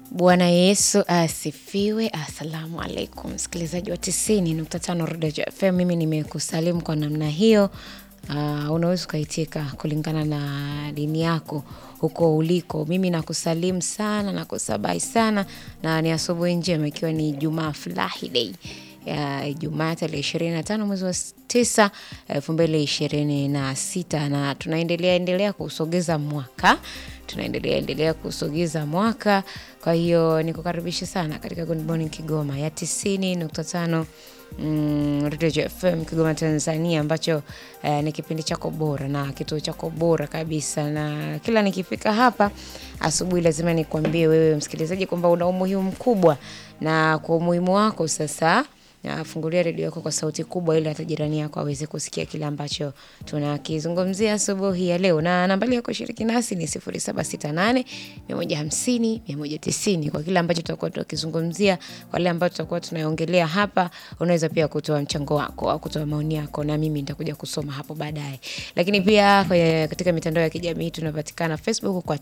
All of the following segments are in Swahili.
Bwana Yesu asifiwe. Assalamu alaikum, msikilizaji wa tisini nukta tano Rodejo FM. Mimi nimekusalimu kwa namna hiyo. Uh, unaweza ukaitika kulingana na dini yako huko uliko. Mimi nakusalimu sana, nakusabai sana, na ni asubuhi njema, ikiwa ni Jumaa furahi day ya Ijumaa tarehe ishirini na tano mwezi wa tisa elfu mbili ishirini na sita na tunaendelea endelea kusogeza mwaka tunaendelea endelea kusogeza mwaka. Kwa hiyo nikukaribisha sana katika Good Morning Kigoma ya tisini nukta tano mm, Radio FM Kigoma Tanzania, ambacho eh, ni kipindi chako bora na kituo chako bora kabisa, na kila nikifika hapa asubuhi lazima nikwambie wewe msikilizaji kwamba una umuhimu mkubwa, na kwa umuhimu wako sasa na fungulia redio yako kwa sauti kubwa ili hata jirani yako aweze kusikia kile ambacho tunakizungumzia asubuhi ya leo. Na nambari ya kushiriki nasi ni 0768 150 190 kwa kile ambacho tutakuwa tunakizungumzia, kwa kile ambacho tutakuwa tunaongelea hapa. Unaweza pia kutoa mchango wako au kutoa maoni yako, na mimi nitakuja kusoma hapo baadaye. Lakini pia kwenye, katika mitandao ya kijamii tunapatikana Facebook kwa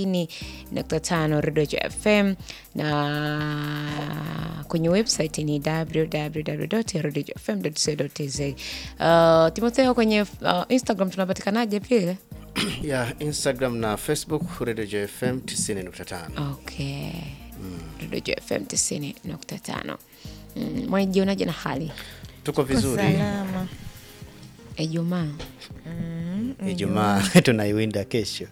90.5 Radio FM na kwenye website ni www.radiofm.co.tz. Uh, Timotheo, kwenye uh, Instagram tunapatikanaje pia? ya Instagram na Facebook Radio FM 90.5. Okay. Radio FM 90.5. Mm, Mwanajionaje na hali Tuko vizuri. Salama. Ijumaa? Ijumaa tunaiwinda kesho.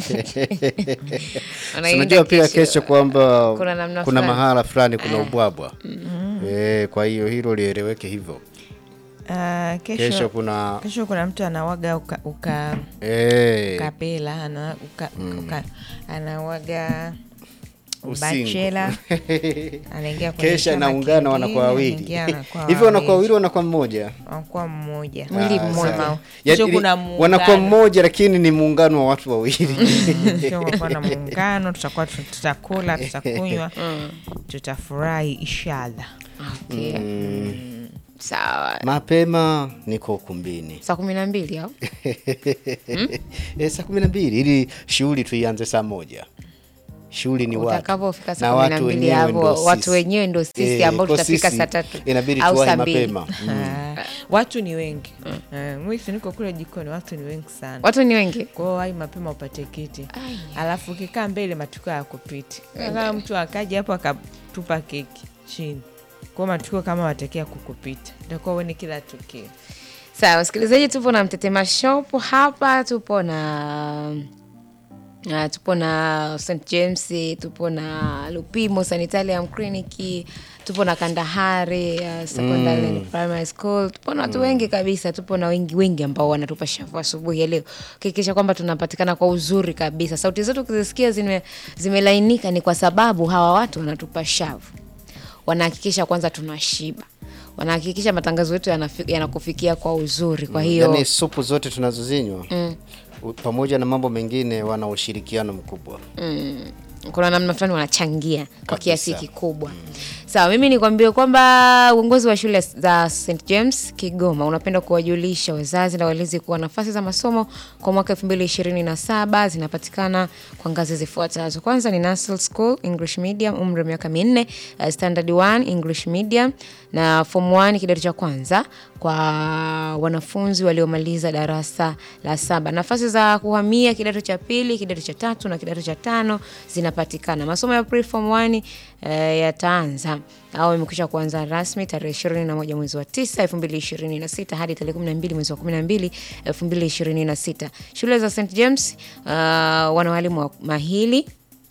Unaiwinda Unajua pia kesho. kesho kwamba Kuna namna kuna fulani. mahala fulani kuna ubwabwa. Eh, kwa hiyo hilo lieleweke hivyo. Ah, Kesho kesho, kuna kesho kuna mtu anawaga uka, uka, eh, kapela ana, uka, uka, anawaga usingo. bachela anaingia kwenye Kesha chama naungana kingine, wanakuwa wawili. anaingia wanakuwa Hivyo wanakuwa wawili. wawili wanakuwa mmoja. wanakuwa mmoja Mwili Ah, mmoja. sawa. Kesho Yaani, kuna wanakuwa muungano. mmoja lakini ni muungano wa watu wawili. Kesho kutakuwa na muungano, tutakuwa tu- tutakula, tutakunywa, tutafurahi inshallah. Okay. Sawa. Mapema niko ukumbini. Saa kumi na mbili au? Eh, saa kumi na mbili ili shughuli tuianze saa moja. Shughuli ni watu Utakapofika na saa kumi na watu mbili wenyewe hapo, ndo watu sisi. wenyewe ndo sisi Eh, ambao kwa tutafika sisi saa tatu inabidi au tuwahi saa mbili. mapema. Mm. Ah, watu ni wengi Eh, mwisi niko kule jikoni, watu ni wengi sana Watu ni wengi. Kwa hiyo wai mapema upate kiti, alafu ukikaa mbele matukio yakupiti. Kama mtu akaja hapo akatupa keki chini, kwa hiyo matukio kama watekea kukupita, itakuwa uone kila tukio. Sawa, wasikilizaji, tupo na Mtetema Shop hapa, tupo na Uh, tupo na St James, tupo na Lupimo Sanitarium Clinic, tupo na Kandahari uh, Secondary and Primary School, tupo na watu wengi kabisa, tupo na wengi wengi ambao wanatupa shavu asubuhi ya leo kuhakikisha kwamba tunapatikana kwa uzuri kabisa. Sauti zetu ukizisikia zime, zimelainika ni kwa sababu hawa watu wanatupa shavu, wanahakikisha kwanza tunashiba, wanahakikisha matangazo yetu yanafi- yanakufikia kwa uzuri. Kwa hiyo Yaani supu zote tunazozinywa u- pamoja na mambo mengine wana ushirikiano mkubwa. kuna namna fulani wanachangia kwa Kabisa. kiasi kikubwa. Sawa, mimi nikwambie kwamba uongozi wa shule za St James Kigoma unapenda kuwajulisha wazazi na walezi kuwa nafasi za masomo kwa mwaka 2027 zinapatikana kwa ngazi zifuatazo. Kwanza ni Nursery School English Medium, umri wa miaka minne, uh, Standard 1 English Medium na Form 1 kidato cha kwanza kwa wanafunzi waliomaliza darasa la saba. Nafasi za kuhamia kidato cha pili, kidato cha tatu na kidato cha tano zinapatikana. Masomo ya pre-form 1 eh, yataanza au imekwisha kuanza rasmi tarehe 21 mwezi wa 9 2026 hadi tarehe 12 mwezi wa 12 2026. Shule za St James uh, wana walimu wa mahili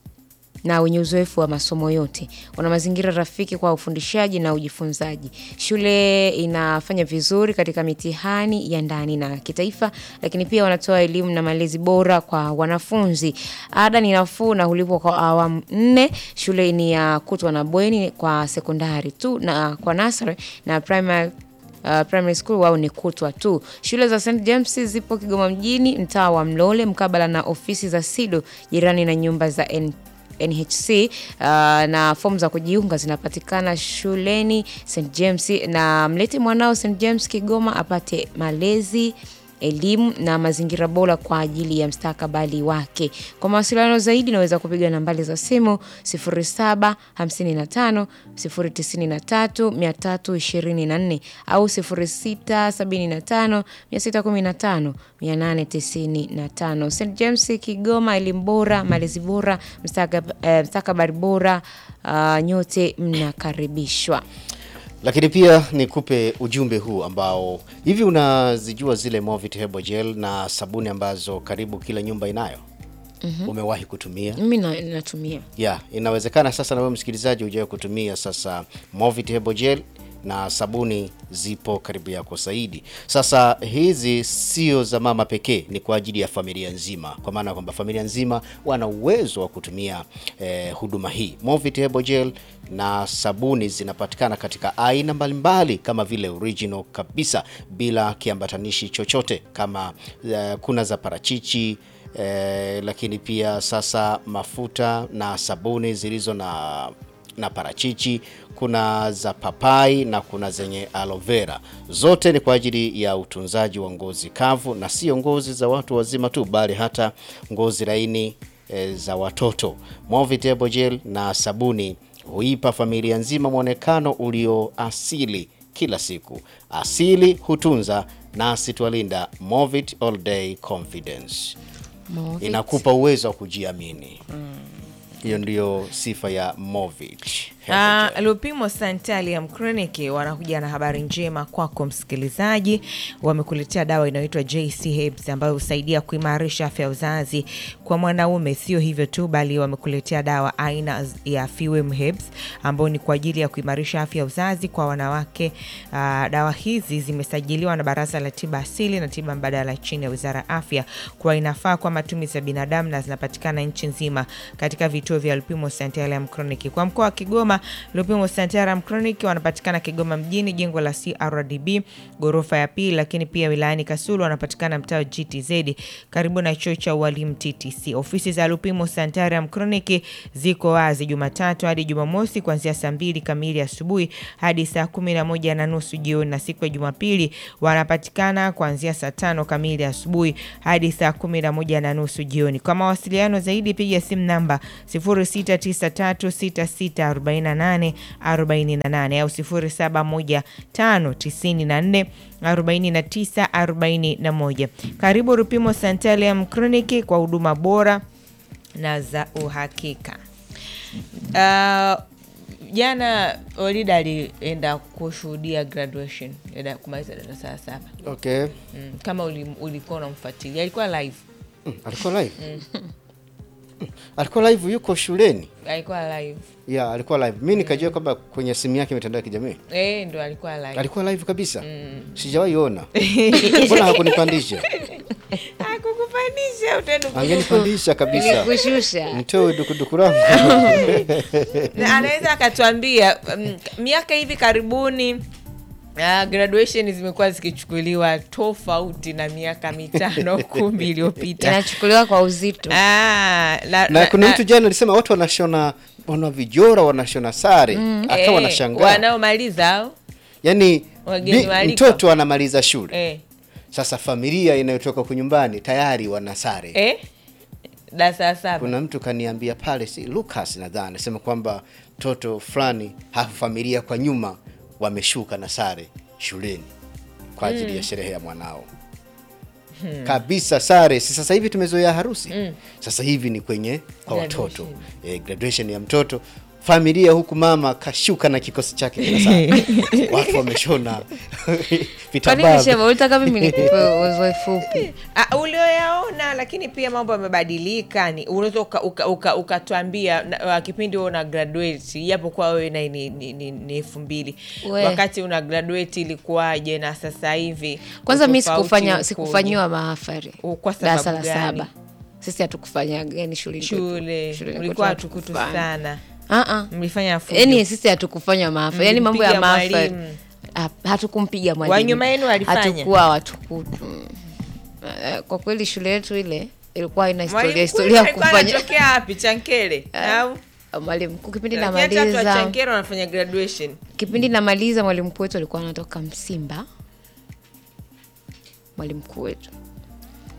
na wenye uzoefu wa masomo yote. Wana mazingira rafiki kwa ufundishaji na ujifunzaji. Shule inafanya vizuri katika mitihani ya ndani na kitaifa, lakini pia wanatoa elimu na malezi bora kwa wanafunzi. Ada ni nafuu na hulipwa kwa awamu nne. Shule ni ya kutwa na bweni kwa sekondari tu na kwa nursery na primary Uh, primary school wao ni kutwa tu. Shule za St James zipo Kigoma mjini, mtaa wa Mlole, mkabala na ofisi za SIDO, jirani na nyumba za N NHC uh, na fomu za kujiunga zinapatikana shuleni St James, na mlete mwanao St James Kigoma apate malezi elimu na mazingira bora kwa ajili ya mstakabali wake. Kwa mawasiliano zaidi naweza kupiga nambari za simu 0755 093 324 au 0675 615 895. St James Kigoma, elimu bora, malezi bora, mstakab- eh, mstakabali bora. Uh, nyote mnakaribishwa. Lakini pia nikupe ujumbe huu ambao hivi, unazijua zile Movit Herbal Gel na sabuni ambazo karibu kila nyumba inayo? Umewahi kutumia? Mimi na- natumia ya inawezekana sasa na wewe msikilizaji hujawahi kutumia sasa Movit Herbal Gel na sabuni zipo karibu yako zaidi. Sasa hizi sio za mama pekee, ni kwa ajili ya familia nzima, kwa maana kwamba familia nzima wana uwezo wa kutumia eh, huduma hii. Movit Herbal Gel na sabuni zinapatikana katika aina mbalimbali kama vile original kabisa bila kiambatanishi chochote, kama eh, kuna za parachichi eh, lakini pia sasa mafuta na sabuni zilizo na na parachichi, kuna za papai na kuna zenye aloe vera. Zote ni kwa ajili ya utunzaji wa ngozi kavu, na sio ngozi za watu wazima tu, bali hata ngozi laini e, za watoto. Movit Herbal Gel na sabuni huipa familia nzima mwonekano ulio asili kila siku. Asili hutunza nasi twalinda. Movit All Day Confidence Movit. inakupa uwezo wa kujiamini. Hiyo ndiyo sifa ya Movit. Ah, Lupimo Sanitarium Clinic wanakuja na habari njema kwako msikilizaji. Wamekuletea dawa inayoitwa JC Herbs ambayo husaidia kuimarisha afya ya uzazi kwa mwanaume. Sio hivyo tu, bali wamekuletea dawa aina ya Fewem Herbs ambayo ni kwa ajili ya kuimarisha afya ya uzazi kwa wanawake. Ah, dawa hizi zimesajiliwa na Baraza la Tiba Asili na Tiba Mbadala chini ya Wizara ya Afya kwa inafaa kwa matumizi ya binadamu na zinapatikana nchi nzima katika vituo vya Lupimo Sanitarium Clinic. Kwa mkoa wa Kigoma, Lupimo Sanitarium Clinic wanapatikana Kigoma mjini, jengo la CRDB ghorofa ya pili, lakini pia wilayani Kasulu wanapatikana mtaa wa GTZ karibu na chuo cha ualimu TTC. Ofisi za Lupimo Sanitarium Clinic ziko wazi Jumatatu hadi Jumamosi kuanzia saa mbili kamili asubuhi hadi saa kumi na moja na nusu jioni, na siku ya Jumapili wanapatikana kuanzia saa tano kamili asubuhi hadi saa kumi na moja na nusu jioni. Kwa mawasiliano zaidi piga simu namba 0693664848 au 0715944941. Karibu Rupimo Sanitarium Clinic kwa huduma bora na za uhakika. Uh, jana Olida alienda kushuhudia graduation ya kumaliza darasa la saba. Okay. Mm, kama uli- ulikuwa unamfuatilia alikuwa live Mm, alikuwa live Mm, alikuwa live, yuko shuleni alikuwa live ya alikuwa live. Mi nikajua kwamba kwenye simu yake mitandao ya kijamii eh, ndo alikuwa live alikuwa live kabisa. Sijawahi ona, mbona hakunipandisha? akukupandisha utaenda Angenipandisha kabisa, Nilikushusha. mtoe dukuduku langu. Na anaweza akatuambia mm, miaka hivi karibuni Uh, graduation zimekuwa zikichukuliwa tofauti na miaka mitano kumi iliyopita. Inachukuliwa kwa uzito. Ah, na, na kuna mtu jana alisema watu wanashona wana vijora wanashona sare akawa eh, anashangaa wanaomaliza au yani Wageni bi- waalikwa. mtoto anamaliza shule eh, sasa familia inayotoka kunyumbani tayari wana sare eh, darasa la saba kuna mtu kaniambia pale si Lucas nadhani anasema kwamba mtoto fulani hafu familia kwa nyuma wameshuka na sare shuleni kwa ajili ya sherehe ya mwanao kabisa sare si sasa hivi tumezoea harusi sasa hivi ni kwenye kwa watoto eh, graduation ya mtoto familia huku mama kashuka na kikosi chake kila saa watu wameshona Kwa nini vitambaa Sheva, ulitaka mimi nikupe uzoefu upi? Ah, ulioyaona lakini pia mambo yamebadilika ni unaweza ukatuambia uka, uka, ukatuambia, na- uh, kipindi wewe una graduate japokuwa wewe na ni, ni, ni, ni elfu mbili We. wakati una graduate ilikuwaje na sasa hivi Kwanza mi utofauti sikufanya ukoje? sikufanyiwa mahafari U- kwa darasa sababu la gani? saba. Sisi hatukufanya yani shule shule ulikuwa hatukutu sana mlifanya fujo. yani sisi hatukufanya mahafari yani mambo ya Mlimpiga mahafari mwalimu. ha- hatukumpiga Wa mwalimu nyuma yenu walifanya? hatukuwa watukutu Eh, kwa kweli shule yetu ile ilikuwa ina historia Mwalimu historia ya alikuwa kufanya anatokea wapi chankele au mwalimu mkuu kipindi Lakini hata watu wa namaliza chankele wanafanya graduation kipindi namaliza mwalimu mkuu wetu alikuwa anatoka msimba mwalimu mkuu wetu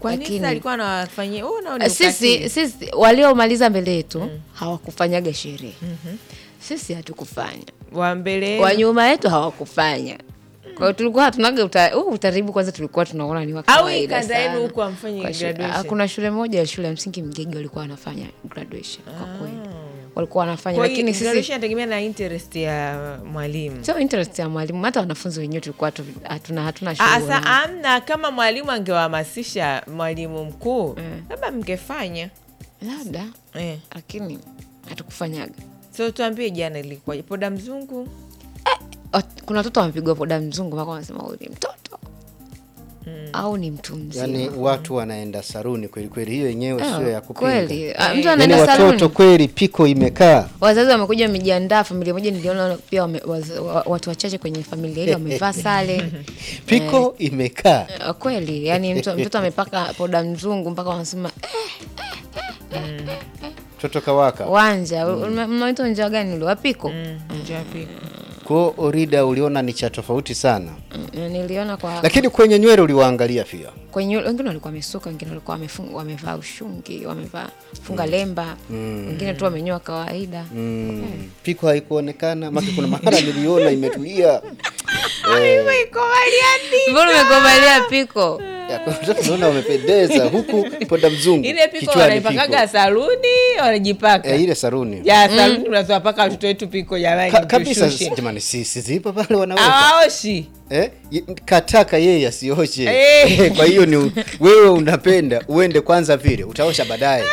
kwa nini Lakini- sasa alikuwa anawafanyia wewe unaona ni sisi ukatili. sisi waliomaliza mbele yetu hawakufanyaga sherehe sisi hatukufanya wa mbele wa nyuma yetu hawakufanya kwa hiyo tulikuwa hatunaga uta, huu utaratibu kwanza tulikuwa tunaona ni wa Au kawaida kanda yenu sana. huku hamfanyi Kwa shule- graduation? ah, kuna shule moja ya shule ya msingi Mgege walikuwa wanafanya graduation kwa kweli walikuwa wanafanya Kwa hiyo lakini sisi graduation inategemea na interest ya mwalimu sio interest ya mwalimu hata wanafunzi wenyewe tulikuwa tu- hatuna hatuna Ah, shughuli Sasa nao. amna kama mwalimu angewahamasisha mwalimu mkuu labda mngefanya labda eh. lakini hatukufanyaga So tuambie jana ilikuwa poda mzungu Wat- kuna watoto wamepigwa poda mzungu mpaka wanasema huyu ni mtoto au ni mtu mzima Yaani watu wanaenda saruni kweli kweli, hiyo yenyewe Ah, sio ya kupinga. kweli Ah, mtu Yaani anaenda watoto saluni kweli piko imekaa wazazi wamekuja wamejiandaa familia moja niliona pia wame, waz, wa- watu wachache kwenye familia ile wamevaa sare piko imekaa Eh, kweli yani mtu, mtoto amepaka poda mzungu mpaka wanasema eh, mtoto kawaka. wanja mm. mnaita njia gani ule wapiko Njapi. Kwa Orida uliona ni cha tofauti sana, Mm, niliona kwa lakini kwenye nywele uliwaangalia pia. kwenye wengine walikuwa wamesuka wengine walikuwa wamefunga- wamevaa ushungi wamevaa funga lemba wengine tu wamenyoa kawaida Mm. Piko haikuonekana maki, kuna mahara niliona imetulia mbona umekomalia piko Ya, kwa watoto naona wamependeza huku poda mzungu ile piko kichwani wanaipakaga saluni wanajipaka Eh, ile saruni ya saluni unazowapaka watoto wetu piko jamani Ka, kabisa tushushe. jamani, si si zipo pale wanaweka hawaoshi eh? y- kataka yeye asioshe Eh. kwa hiyo ni wewe unapenda uende kwanza vile utaosha baadaye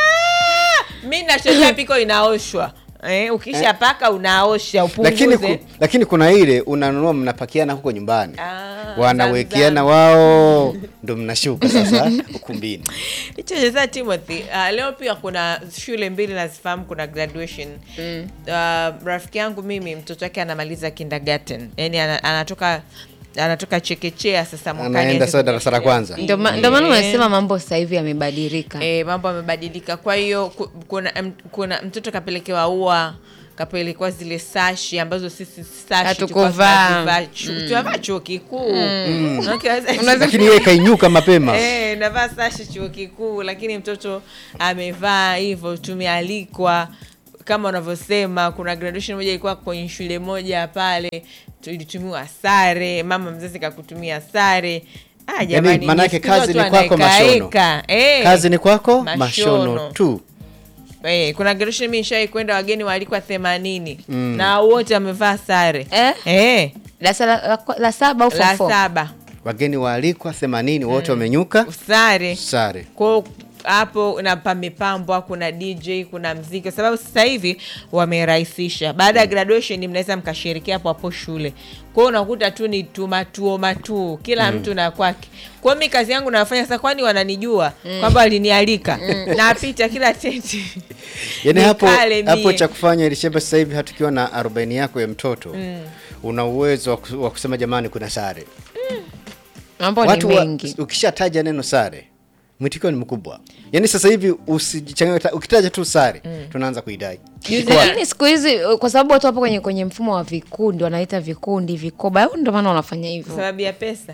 mi nashotea piko inaoshwa eh, ukisha paka unaosha lakini, upunguze ku, lakini kuna ile unanunua mnapakiana huko nyumbani Ah, wanawekeana zamzam. wao ndo mnashuka sasa ukumbini hicho cheza Timothy. Uh, leo pia kuna shule mbili nazifahamu, kuna graduation mm. Uh, rafiki yangu mimi mtoto wake anamaliza kindergarten, yani ana- anatoka anatoka chekechea sasa mwakani anaenda aanze sasa darasa la kuchekechea. kwanza ndio ma- ndio maana unasema mambo sasa hivi yamebadilika E, mambo yamebadilika. Kwa hiyo ku- kuna, m- kuna mtoto kapelekewa ua kapelekewa zile sashi ambazo sisi sashi Hatukuvaa. tulikuwa tunazivaa chu- tunavaa chuo kikuu Maanake wazazi- lakini yeye kainyuka mapema Eh, navaa sashi chuo kikuu lakini mtoto amevaa hivyo tumealikwa kama unavyosema kuna graduation moja ilikuwa kwenye shule moja pale tulitumiwa sare mama mzazi kakutumia sare ah, jamani, manake ni siku kazi watu ni kwako wanaekaeka. Eh, kazi ni kwako mashono. mashono tu eh, kuna graduation mi nishawai kwenda wageni waalikwa themanini na wote wamevaa sare Eh? Eh, darasa la, la, la saba au form la four? saba wageni waalikwa themanini wote wamenyuka sare sare kwao hapo na pamepambwa kuna dj kuna mziki kwa sababu sasa hivi wamerahisisha baada ya graduation mnaweza mkashirikia hapo hapo shule kwao unakuta tu ni tumatuo matuu kila mtu na kwake kwao mi kazi yangu nafanya sasa kwani wananijua kwamba walinialika napita kila tenti yaani hapo Nikale hapo mie. cha kufanya ilisheba sasa hivi hatukiwa na arobaini yako ya mtoto una uwezo wa ku- wa kusema jamani kuna sare mambo ni watu wa, mengi ukishataja neno sare mwitikio ni mkubwa yaani sasa hivi usijichanganye ukitaja tu sare tunaanza kuidai lakini siku hizi kwa sababu watu wapo kwenye kwenye mfumo wa vikundi wanaita vikundi vikoba au ndio maana wanafanya kwa hivyo sababu ya pesa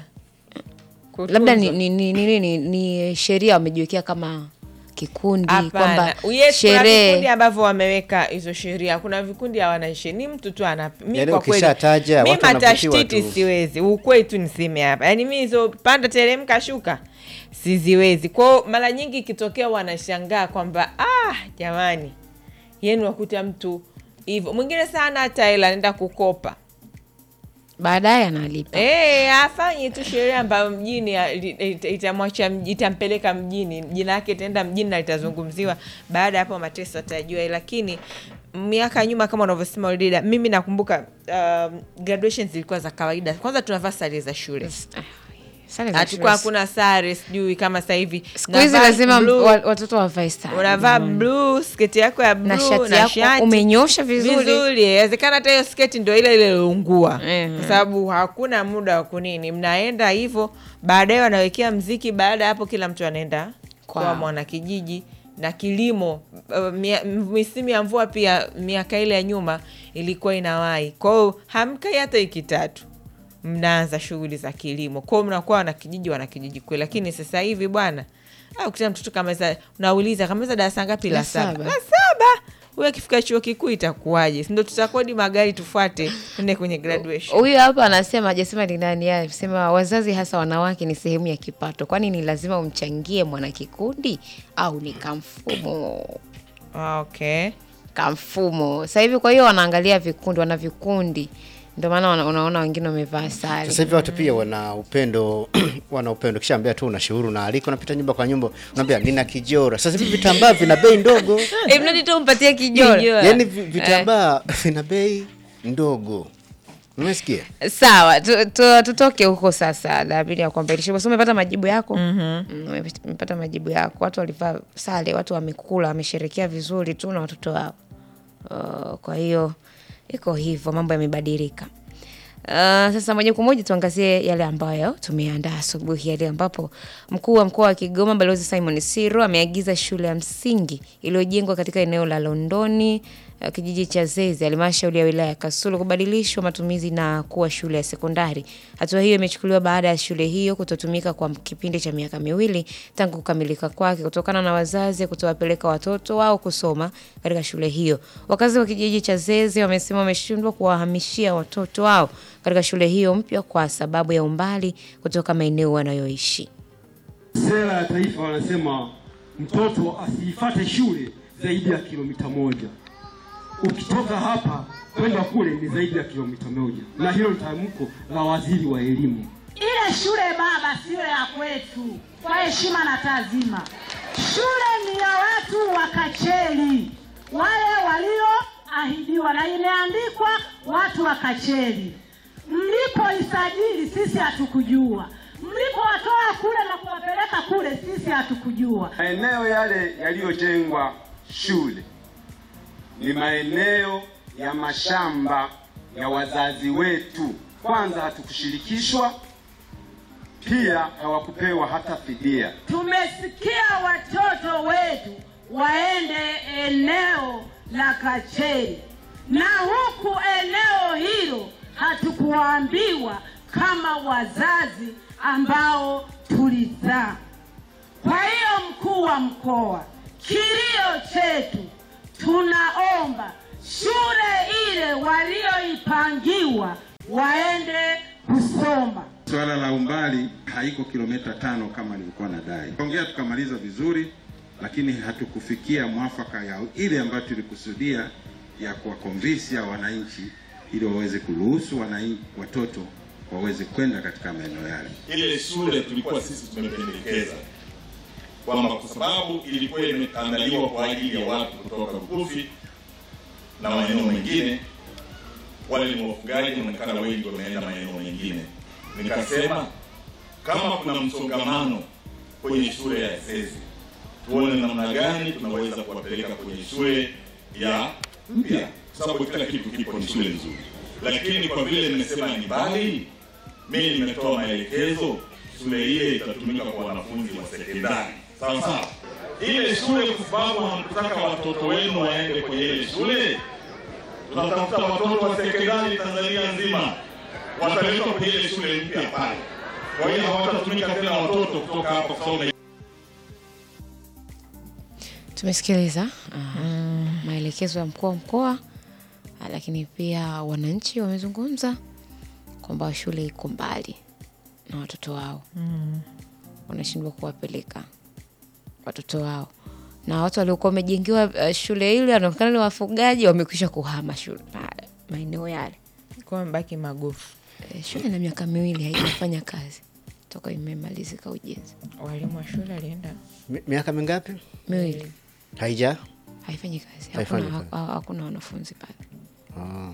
labda ni, Kutunzwa. ni, ni, ni, ni, ni sheria wamejiwekea kama kikundi Hapana. kwamba Yes, kuna vikundi sherehe ambavyo wameweka hizo sheria kuna vikundi hawana sheria ni mtu tu ana mi Yaani kwa kweli ukishataja, mi watu wanavutiwa matashtiti tu. siwezi ukweli tu niseme hapa yaani mi hizo panda teremka shuka siziwezi kwao mara nyingi ikitokea wanashangaa kwamba ah jamani yenu wakuta mtu hivyo mwingine sana hata hela anaenda kukopa baadaye analipa Eh, afanyi tu sheria ambayo mjini ya- li- ita- itamwacha mji- itampeleka mjini jina yake itaenda mjini na litazungumziwa baada ya hapo mateso atajua lakini miaka ya nyuma kama unavyosema Ulida, mimi nakumbuka um, graduation zilikuwa za kawaida kwanza tunavaa sare za shule Sare za hatukuwa shule. hakuna sare sijui kama sasa hivi siku hizi Navaa lazima blue, wa- watoto wavae sare unavaa blue sketi yako ya blue na shati yako umenyosha vizuri vizuri inawezekana hata hiyo sketi ndo ile ile iliungua Mhm. kwa sababu hakuna muda wa kunini mnaenda hivyo baadaye wanawekea mziki baada ya hapo kila mtu anaenda kwa Kwao. mwanakijiji na kilimo uh, mia- m- misimu ya mvua pia miaka ile ya nyuma ilikuwa inawai kwao hamkai hata wiki tatu mnaanza shughuli za kilimo kwao mnakuwa wanakijiji wanakijiji kweli lakini sasa hivi bwana au kuta mtoto kamaliza unauliza kamaliza darasa ngapi la La saba saba. la saba huyo akifika chuo kikuu itakuwaje sindo tutakodi magari tufuate tuende kwenye graduation huyu hapa anasema hajasema ni nani yeye anasema wazazi hasa wanawake ni sehemu ya kipato kwani ni lazima umchangie mwanakikundi au ni kamfumo Ah, okay kamfumo sasa hivi kwa hiyo wanaangalia vikundi wana vikundi ndio maana wana- unaona wengine wamevaa sare Sasa hivi watu pia wana upendo wana upendo, kisha ambia tu unashauri unaalika, unapita nyumba kwa nyumba, unaambia nina kijora. Sasa hivi vitambaa vina bei ndogo, Eh, mradi tu umpatie kijora yaani vi- vitambaa vina bei ndogo. Umesikia? sawa tu- tu- tutoke huko sasa labili ya kuambalisha basi umepata majibu yako mm, umepata majibu yako watu walivaa sare watu wamekula wamesherekea vizuri tu na watoto wao uh, kwa hiyo iko hivyo mambo yamebadilika Uh, sasa moja kwa moja tuangazie yale ambayo tumeandaa asubuhi yale ambapo mkuu wa mkoa wa Kigoma Balozi Simon Siro ameagiza shule ya msingi iliyojengwa katika eneo la Londoni uh, kijiji cha Zeze halmashauri ya wilaya ya Kasulu kubadilishwa matumizi na kuwa shule ya sekondari. Hatua hiyo imechukuliwa baada ya shule hiyo kutotumika kwa kipindi cha miaka miwili tangu kukamilika kwake kutokana na wazazi kutowapeleka watoto wao kusoma katika shule hiyo. Wakazi wa kijiji cha Zeze wamesema wameshindwa kuwahamishia watoto wao katika shule hiyo mpya kwa sababu ya umbali kutoka maeneo wanayoishi. Sera ya taifa wanasema mtoto asiifate shule zaidi ya kilomita moja. Ukitoka hapa kwenda kule ni zaidi ya kilomita moja, na hilo ni tamko la waziri wa elimu. Ile shule baba siyo ya kwetu, kwa heshima na taazima. Shule ni ya watu wa Kacheli, wale walioahidiwa, na imeandikwa watu wa Kacheli. Mlipoisajili sisi hatukujua, mlipowatoa kule na kuwapeleka kule sisi hatukujua. Maeneo yale yaliyojengwa shule ni maeneo ya mashamba ya wazazi wetu. Kwanza hatukushirikishwa, pia hawakupewa hata fidia. Tumesikia watoto wetu waende eneo la Kacheli, na huku eneo hilo hatukuambiwa kama wazazi ambao tulizaa. Kwa hiyo, mkuu wa mkoa, kilio chetu, tunaomba shule ile walioipangiwa waende kusoma. Swala la umbali haiko kilomita tano kama nilikuwa nadai. Ongea tukamaliza vizuri, lakini hatukufikia mwafaka ya ile ambayo tulikusudia ya kuwakonvinsia wananchi ili waweze kuruhusu wananchi watoto waweze kwenda katika maeneo yale. ile shule tulikuwa sisi tumependekeza kwamba kwa sababu ilikuwa imeandaliwa kwa ajili ya watu kutoka Bukufi na maeneo mengine, wale ni wafugaji, inaonekana wengi wameenda maeneo mengine. Nikasema kama kuna msongamano kwenye shule ya Zeze, tuone namna gani tunaweza kuwapeleka kwenye shule ya mpya, kwa sababu kila kitu kipo, ni shule nzuri. Lakini kwa vile nimesema ni mbali, mimi nimetoa maelekezo, shule ile itatumika kwa wanafunzi wa sekondari, sawa sawa. Ile shule, kwa sababu hamkutaka watoto wenu waende kwenye ile shule, tunatafuta watoto wa sekondari Tanzania nzima wataletwa kwenye ile shule mpya pale. Kwa hiyo hawatatumika tena watoto kutoka hapa kusoma Tumesikiliza uh, maelekezo ya mkuu wa mkoa ah, lakini pia wananchi wamezungumza kwamba shule iko mbali na watoto wao wanashindwa kuwapeleka watoto wao na watu waliokuwa wamejengiwa uh, shule ile wanaonekana ni wafugaji wamekwisha kuhama shule ma- maeneo yale kwa mbaki magofu Eh, shule na miaka miwili haijafanya kazi toka imemalizika ujenzi walimu wa shule alienda Mi- miaka mingapi miwili haija? haifanyi kazi Haifanyi hakuna, kazi. ha- hakuna wanafunzi pale Ah.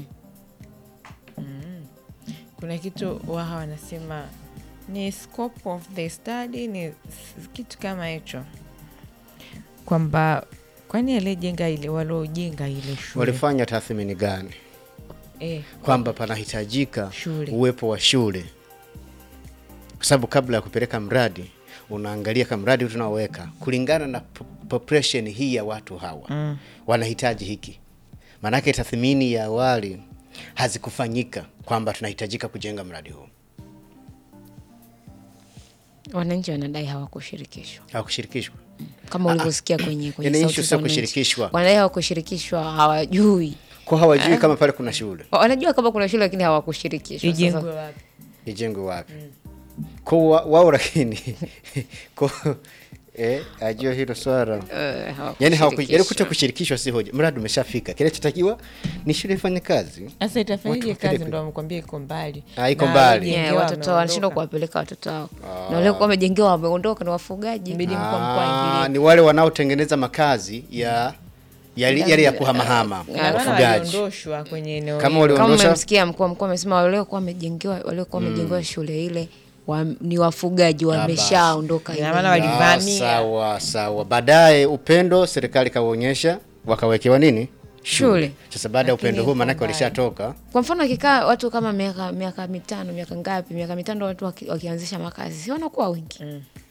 kuna kitu waha wanasema ni scope of the study ni s- kitu kama hicho kwamba kwani aliyejenga ile waliojenga ile shule Walifanya tathmini gani eh, kwamba panahitajika Shule. uwepo wa shule, kwa sababu kabla ya kupeleka mradi unaangalia kama mradi tunaoweka kulingana na po- population hii ya watu hawa mm. wanahitaji hiki. Maanake tathmini ya awali hazikufanyika kwamba tunahitajika kujenga mradi huu. wananchi wanadai hawakushirikishwa hawakushirikishwa kama ulivyosikia kwenye, kwenye Yaani sauti issue za sio wananchi. kushirikishwa. wanadai hawakushirikishwa hawajui kwa hawajui kama pale kuna shule wanajua kama kuna shule lakini hawakushirikishwa Sasa- ijengwe wapi ijengwe wapi kwa wa- wao lakini kwa eh, ajua hilo swala Eh, yani hawakushirikishwa. hawaku- yaani kuto kushirikishwa si hoja mradi umeshafika kinachotakiwa ni shule ifanye kazi sasa itafanyaje Watu kazi wapelekwe. ndo wamekwambia iko mbali Ah, iko Na mbali. waliojengewa Yeah, watoto wameondoka. wanashindwa kuwapeleka watoto wao na wale kuwa wamejengewa wameondoka ni wafugaji Mbidi mkuu wa mkoa Ah, aingilie. ni wale wanaotengeneza makazi ya yale yale ya kuhamahama Ina maana wafugaji waliondoshwa kwenye eneo kama hilo. kama waliondosha umemsikia mkuu wa mkoa amesema waliokuwa wamejengewa waliokuwa wamejengewa shule ile wa, ni wafugaji wameshaondoka Ina ile. maana wali- Ah, walivamia. sawa sawa baadaye upendo serikali kawaonyesha wakawekewa nini Shule. sasa baada ya Lakini upendo huu iko maanake mbali. walishatoka kwa mfano akikaa watu kama miaka miaka mitano miaka ngapi miaka mitano watu waki, wakianzisha makazi si wanakuwa wengi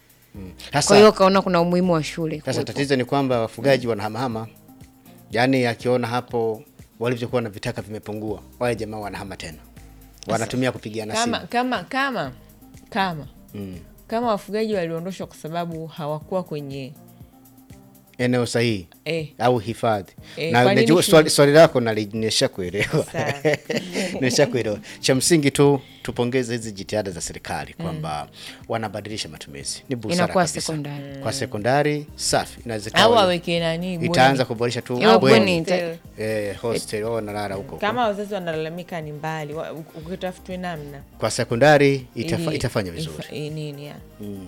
kwa sasa hiyo kaona kuna umuhimu wa shule sasa kuwepo. tatizo ni kwamba wafugaji wanahamahama yaani akiona hapo walivyokuwa na vitaka vimepungua wale jamaa wanahama tena wanatumia kupigana kama simu kama kama kama mm. kama wafugaji waliondoshwa kwa sababu hawakuwa kwenye eneo sahihi eh, au hifadhi Eh, na kwa nini najua shule- swali, swali lako nali- nimeshakuelewa Sawa. nimeshakuelewa cha msingi tu tupongeze hizi jitihada za serikali kwamba wanabadilisha matumizi ni busara Inakuwa kabisa. sekondari. kwa sekondari safi inaweza au ikawa- aweke nani bweni. itaanza kuboresha tu Iwe bweni. bweni. Hostel. eh, hostel wao wanalala huko huko. kama wazazi wanalalamika ni mbali wa- u- ukitafutwe namna kwa sekondari itafa, ili- itafanya vizuri ifa- i- nini ya.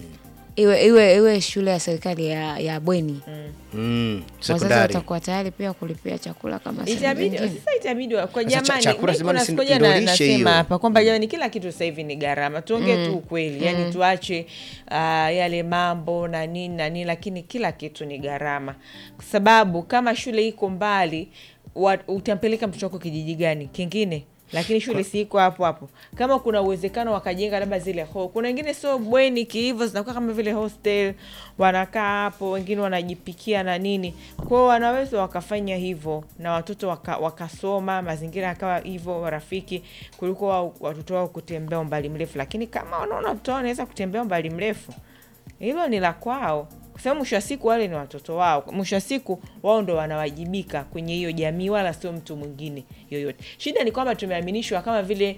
iwe iwe iwe shule ya serikali ya, ya bweni mm, wazazi sekondari watakuwa tayari pia kulipia chakula kama sehemu itabidi nyingine. sasa itabidi wa- kwa Sasa cha- jamani chakula mi zamani kuna si siku moja ndo na- lishe nasema hiyo. hapa kwamba jamani kila kitu sasa hivi ni gharama tuongee tu ukweli yani tuache uh, yale mambo na nini na nini lakini kila kitu ni gharama kwa sababu kama shule iko mbali wa- utampeleka mtoto wako kijiji gani kingine lakini shule si iko hapo hapo kama kuna uwezekano wakajenga labda zile ho kuna wengine sio bweni kihivo zinakuwa kama vile hostel wanakaa hapo wengine wanajipikia na nini kwao wanaweza wakafanya hivyo na watoto waka, wakasoma mazingira yakawa hivyo rafiki kuliko wao- watoto wao kutembea umbali mrefu lakini kama wanaona watoto wao wanaweza kutembea umbali mrefu hilo ni la kwao kwa sababu mwisho wa siku wale ni watoto wao mwisho wa siku wao ndo wanawajibika kwenye hiyo jamii wala sio mtu mwingine yoyote shida ni kwamba tumeaminishwa kama vile